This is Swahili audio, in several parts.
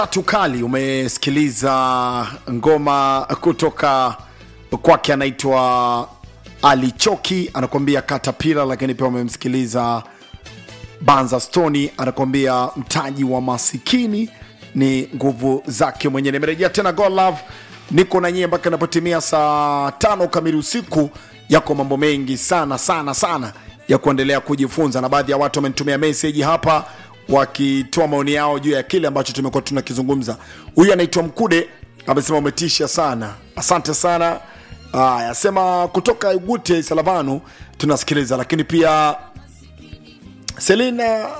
tukali umesikiliza ngoma kutoka kwake anaitwa alichoki anakuambia katapila lakini pia umemsikiliza banza stoni anakuambia mtaji wa masikini ni nguvu zake mwenyewe nimerejea tena God love niko na nyie mpaka inapotimia saa tano kamili usiku yako mambo mengi sana sana sana ya kuendelea kujifunza na baadhi ya watu wamenitumia meseji hapa wakitoa maoni yao juu ya kile ambacho tumekuwa tunakizungumza huyu anaitwa mkude amesema umetisha sana asante sana aya sema kutoka ugute salavanu tunasikiliza lakini pia selina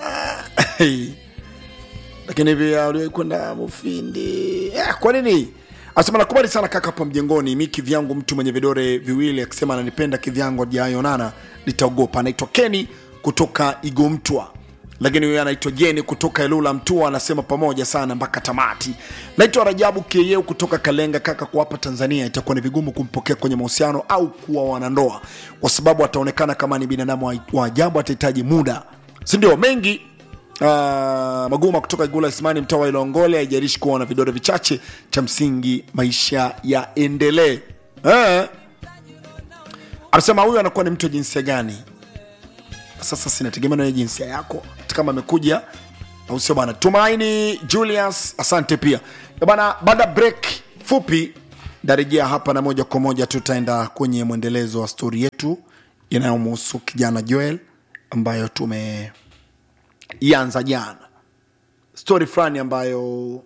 lakini pia uliwahi kwenda mufindi eh, kwa nini asema nakubali sana kaka hapa mjengoni mi kivyangu mtu mwenye vidore viwili akisema ananipenda kivyangu ajaonana nitaogopa anaitwa keni kutoka igomtwa lakini huyo anaitwa jeni kutoka elula mtua anasema pamoja sana mpaka tamati naitwa rajabu kieyeu kutoka kalenga kaka kwa hapa tanzania itakuwa ni vigumu kumpokea kwenye mahusiano au kuwa wanandoa kwa sababu ataonekana kama ni binadamu wa- wa ajabu atahitaji muda sindio mengi Uh, maguma kutoka igula ismani mtaa wa ilongole haijarishi kuwa na vidole vichache cha msingi maisha yaendelee eh. anasema huyu anakuwa ni mtu wa jinsia gani sasa sinategemea nawe jinsia yako hata kama amekuja au sio bana tumaini julius asante pia Eh bana baada ya break fupi ndarejea hapa na moja kwa moja tutaenda kwenye mwendelezo wa stori yetu inayomhusu kijana joel ambayo tumeianza jana stori fulani ambayo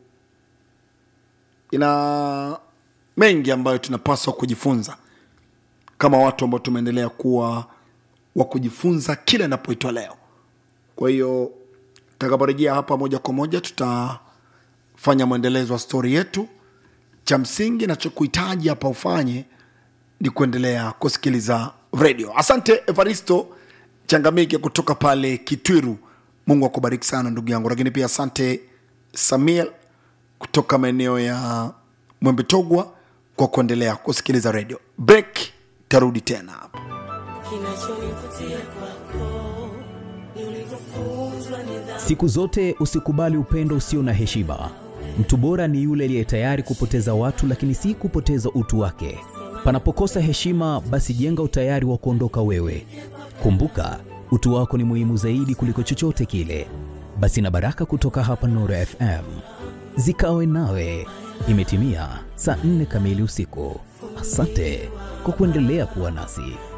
ina mengi ambayo tunapaswa kujifunza kama watu ambao tumeendelea kuwa wa kujifunza kila inapoitwa leo kwa hiyo takaporejea hapa moja kwa moja tutafanya mwendelezo wa stori yetu cha msingi nachokuhitaji hapa ufanye ni kuendelea kusikiliza redio asante evaristo changamike kutoka pale kitwiru mungu akubariki sana ndugu yangu lakini pia asante samuel kutoka maeneo ya mwembetogwa kwa kuendelea kusikiliza redio break tarudi tena hapa kinachonivutia kwako ni ulivyofunzwa nidhamu Siku zote usikubali upendo usio na heshima. Mtu bora ni yule aliye tayari kupoteza watu, lakini si kupoteza utu wake. Panapokosa heshima, basi jenga utayari wa kuondoka wewe. Kumbuka, utu wako ni muhimu zaidi kuliko chochote kile. Basi na baraka kutoka hapa Nuru FM zikawe nawe. Imetimia saa nne kamili usiku. Asante kwa kuendelea kuwa nasi.